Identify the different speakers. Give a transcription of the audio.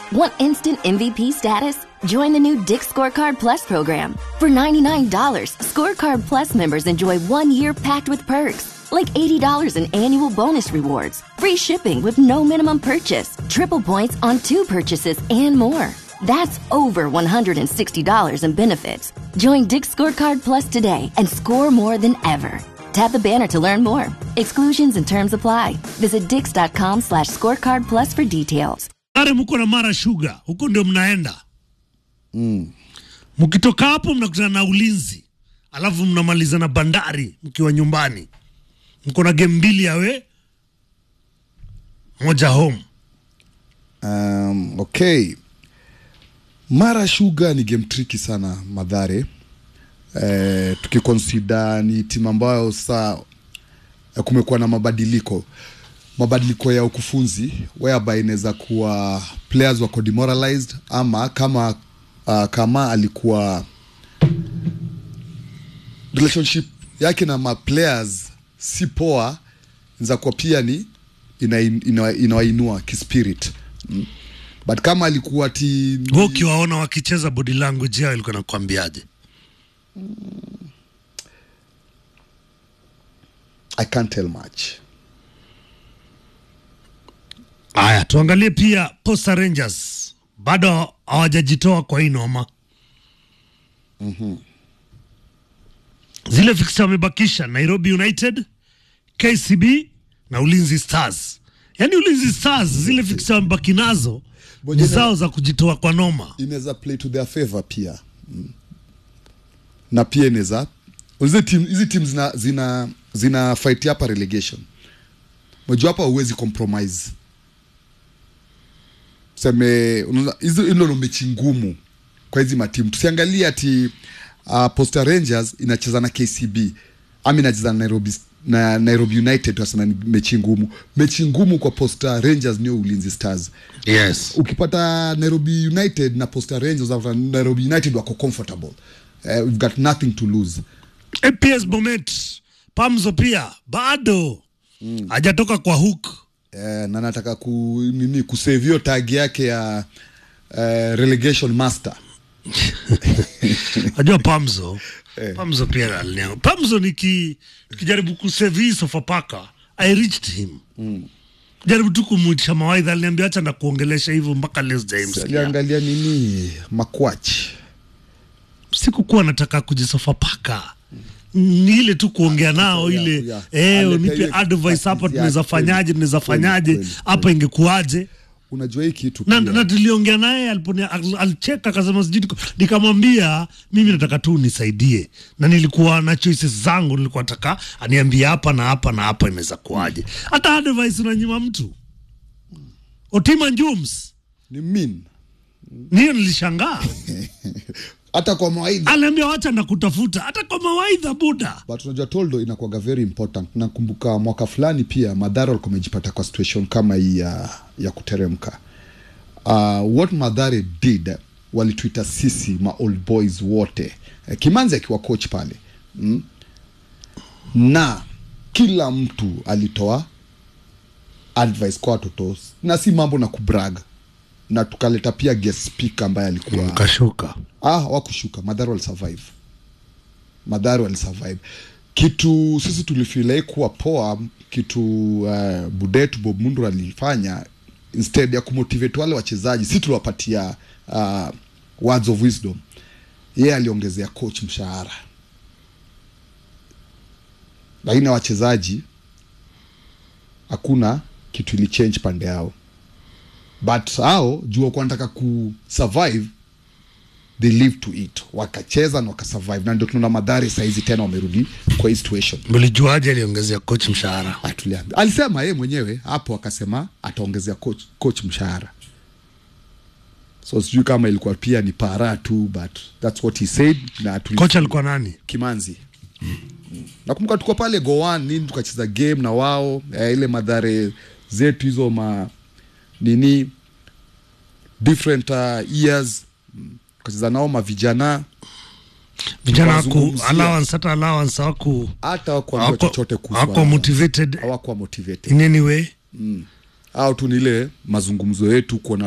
Speaker 1: Want instant MVP status? Join the new Dick Scorecard Plus program. For $99, Scorecard Plus members enjoy one year packed with perks, like $80 in annual bonus rewards, free shipping with no minimum purchase, triple points on two purchases, and more. That's over $160 in benefits. Join Dick Scorecard Plus today and score more than ever. Tap the banner to learn more. Exclusions and terms apply. Visit dix.com slash scorecard plus for details.
Speaker 2: Are mko na Mara Sugar, huko ndio mnaenda mkitoka hapo mnakutana na ulinzi, alafu mnamaliza na bandari mkiwa nyumbani. Mko na game mbili yawe moja home.
Speaker 3: Um, okay. Mara Sugar ni game tricky sana Madhare. Eh, tukikonsida ni timu ambayo saa eh, kumekuwa na mabadiliko mabadiliko ya ukufunzi whereby inaweza kuwa players wako demoralized ama kama uh, kama alikuwa relationship yake na ma players si poa inaweza kuwa pia ni inawainua ina, inawainua kispirit mm. but kama alikuwa ti
Speaker 2: Wewe ukiwaona wakicheza body language yao ilikuwa nakwambiaje?
Speaker 3: I can't tell much
Speaker 2: Haya, tuangalie pia Posta Rangers bado hawajajitoa kwa hii noma. Zile fixture wamebakisha Nairobi United, KCB na Ulinzi Stars. Yaani Ulinzi Stars zile fixture wamebaki nazo ni
Speaker 3: Bojana-
Speaker 2: zao za kujitoa kwa noma.
Speaker 3: inaweza play to their favor pia mm. na pia inaweza hizi team hizi team zina zina zina fight hapa relegation unajua hapa huwezi compromise seme unaona, hizo hilo ndo mechi ngumu kwa hizi matimu tusiangalie ati uh, Posta Rangers inacheza na KCB ama inacheza na Nairobi na Nairobi United tunasema ni mechi ngumu mechi ngumu kwa Posta Rangers ndio Ulinzi Stars
Speaker 2: Yes.
Speaker 3: ukipata Nairobi United na Posta Rangers utapata Nairobi United wako comfortable uh, we've got nothing to lose
Speaker 2: APS Bomet Pamzo pia bado hajatoka kwa hook.
Speaker 3: eh, na nataka ku nini kusave hiyo tag yake ya eh, relegation master
Speaker 2: Najua Pamzo Pamzo pia aliniambia. Pamzo niki nikijaribu kusave hii Sofapaka I reached him jaribu tu kumwitisha mawaidha, aliniambia acha na kuongelesha hivyo mpaka leo sijaimsikia.
Speaker 3: aliangalia nini makwach
Speaker 2: Sikukuwa nataka kujisofapaka ni ile tu kuongea nao
Speaker 3: Yeah,
Speaker 2: ile
Speaker 3: yeah.
Speaker 2: eh,
Speaker 3: Aleta
Speaker 2: nipe
Speaker 3: ile
Speaker 2: advice hapa,
Speaker 3: expertise
Speaker 2: tunaweza
Speaker 3: yake,
Speaker 2: fanyaje,
Speaker 3: kweli,
Speaker 2: tunaweza
Speaker 3: kweli,
Speaker 2: fanyaje
Speaker 3: kweli,
Speaker 2: hapa,
Speaker 3: kweli.
Speaker 2: ingekuwaje?
Speaker 3: unajua hii kitu
Speaker 2: na,
Speaker 3: pia.
Speaker 2: na tuliongea naye aliponia- al- alicheka akasema sijui niko- nikamwambia mimi nataka tu unisaidie na nilikuwa na choices zangu nilikuwa nataka aniambie hapa na hapa na hapa inaweza kuwaje hata advice unanyima mtu otima njums
Speaker 3: ni mean
Speaker 2: niyo nilishangaa
Speaker 3: hata kwa mawaidha
Speaker 2: aliambia wacha na kutafuta hata kwa mawaidha buda
Speaker 3: but unajua toldo inakuwaga very important nakumbuka mwaka fulani pia madhara walikuwa wamejipata kwa situation kama hii ya, ya kuteremka uh, what madhare did walituita sisi ma old boys wote eh, kimanzi akiwa coach pale mm? na kila mtu alitoa advice kwa watoto na si mambo na kubrag na tukaleta pia guest speaker ambaye alikuwa
Speaker 2: kashuka
Speaker 3: ah wakushuka madhara walisurvive madhara walisurvive kitu sisi tulifilai kuwa poa kitu uh, budetu bob mundu alifanya instead ya kumotivate wale wachezaji si tuliwapatia uh, words of wisdom yeye aliongezea coach mshahara lakini wachezaji hakuna kitu ili change pande yao but hao juu wakuwa wanataka kusurvive they live to it wakacheza na wakasurvive na ndio tunaona madhari sahizi tena wamerudi kwa hii situation
Speaker 2: mlijuaje aliongezea coach mshahara
Speaker 3: Ah, tuliambi- alisema yeye mwenyewe hapo akasema ataongezea coach, coach mshahara so sijui kama ilikuwa pia ni para tu but that's what he said na tuli-
Speaker 2: coach alikuwa nani
Speaker 3: kimanzi nakumbuka tuko pale goan nini tukacheza game na wao eh, ile madhare zetu hizo ma nini different uh, years Mm, tukacheza nao mavijana
Speaker 2: vijana waku
Speaker 3: Tukawazungumzia.
Speaker 2: allowance hata allowance hawaku
Speaker 3: hata wakuambia chochote kuhusu
Speaker 2: hawakuwa
Speaker 3: hao.
Speaker 2: motivated
Speaker 3: hawakuwa motivated
Speaker 2: in any way
Speaker 3: au tu ni ile mazungumzo yetu kuona